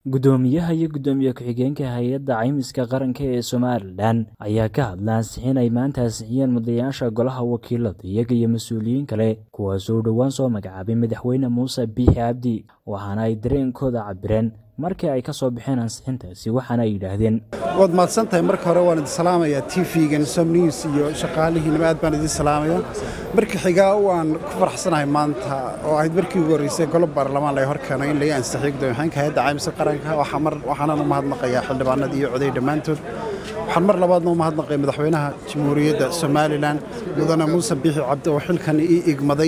Guddoomiyaha iyo Guddoomiye ku-xigeenka Hay'adda Caymiska Qaranka ee Somalilan ayaa ka hadla ansixin ay maanta ansixiyeen mudanayaasha Golaha Wakiilada iyaga iyo mas'uuliyiin kale kuwaas oo dhowaan soo magacaabay Madaxweyne Muuse Biixi Cabdi waxaana ay dareenkooda cabireen markii ay ka soo baxeen ansixintaasi waxaana ay yidhaahdeen waad mahadsan tahay marka hore waan idin salaamayaa tv-gan som news iyo shaqaalihiinaba aad baan idin salaamaya marka xigaa waan ku faraxsanahay maanta oo ahayd markii ugu horreysay golo baarlamaan laga hor keeno in laga ansixiyo guddoomiyahanka hayadda caymiska qaranka waxaanan u mahadnaqayaa xildhibaanada iyo coday dhammaantood waxaan mar labaadna u mahadnaqay madaxweynaha jamhuuriyadda somalilan mudane muuse biixi cabdi oo xilkan ii igmaday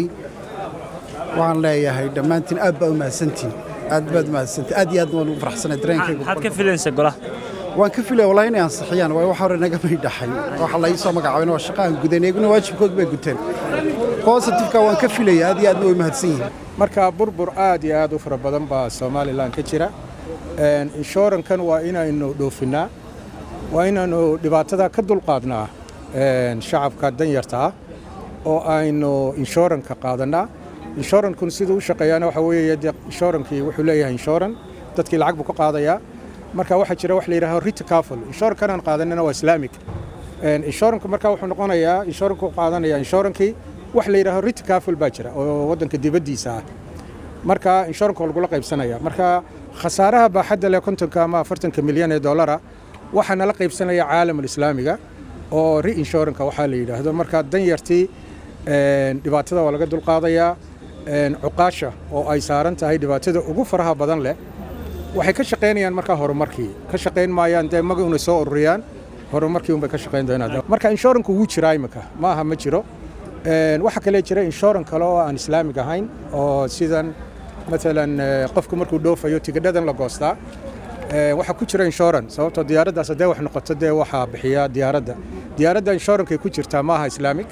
waxaan leeyahay dhammaantiin aad baa u mahadsantiin aad baad mahadsantii aad iyo aad waan ugu faraxsanay dareenkayga maxaad ka filaysa golaha waan ka filaya wallahi inay ansixiyaan waayo wax hore naga may dhaxay waxa la ii soo magacaabay waa shaqaan gudan iyaguna waajibkood bay guteen positifeka waan ka filaya aad iyo aadna way mahadsan yihiin marka burbur aad iyo aad u fara badan baa somalilan ka jira inshurankan waa inaynu dhoofinnaa waa inaynu dhibaatada ka dulqaadnaa shacabka danyarta ah oo aynu inshuranka qaadannaa inshorankun siduu u shaqeeyaana waxa weeye dee inshurankii wuxuu leeyahay inshoran dadkii lacag buu ka qaadayaa marka waxaa jira wax la yidhahdo riticaful inshorankan aan qaadanina waa islaamic inshoranka marka wuxuu noqonayaa inshoranku qaadanaya inshorankii wax la yidhahdo riticaful baa jira oo waddanka dibaddiisa ah marka inshoranka waa lagula qaybsanaya marka khasaaraha baaxadda leh kontonka ama afartanka milyan ee dollara waxaa nala qaybsanaya caalamul islaamiga oo re-inshoranka waxaa la yidhaahdo marka danyartii dhibaatada waa laga dulqaadayaa cuqaasha oo ay saaran tahay dhibaatada ugu faraha badan leh waxay ka shaqaynayaan markaa horumarkii ka shaqayn maayaan dee maga unay soo ururiyaan horumarkii unbay ka shaqayn doonaan marka inshoranku wuu jiraa imika ma aha ma jiro waxaa kale jira inshoran kale oo aan islaamig ahayn oo sidan maalan qofku markuu dhoofayo tigidhadan la goostaa waxaa ku jira inshoran sababtoo diyaaraddaas haddee wax noqoto dee waxaa bixiya diyaaradda diyaaradda inshorankay ku jirtaa ma aha islaamig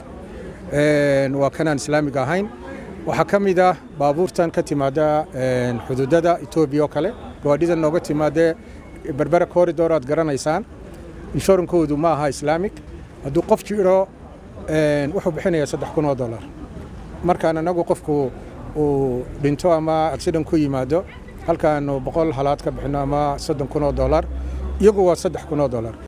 waa kanaan islaamig ahayn waxaa ka mid ah baabuurtan ka timaada xuduudada etoobiya oo kale gawaadhidan nooga timaadee berbera corridor aad garanaysaan inshurankoodu ma aha islaamig hadduu qof jiro wuxuu bixinayaa saddex kun oo dollar markaan anagu qofku uu dhinto ama accident ku yimaado halkaanu boqol halaad ka bixino ama soddon kun oo dollar iyagu waa saddex kun oo dollar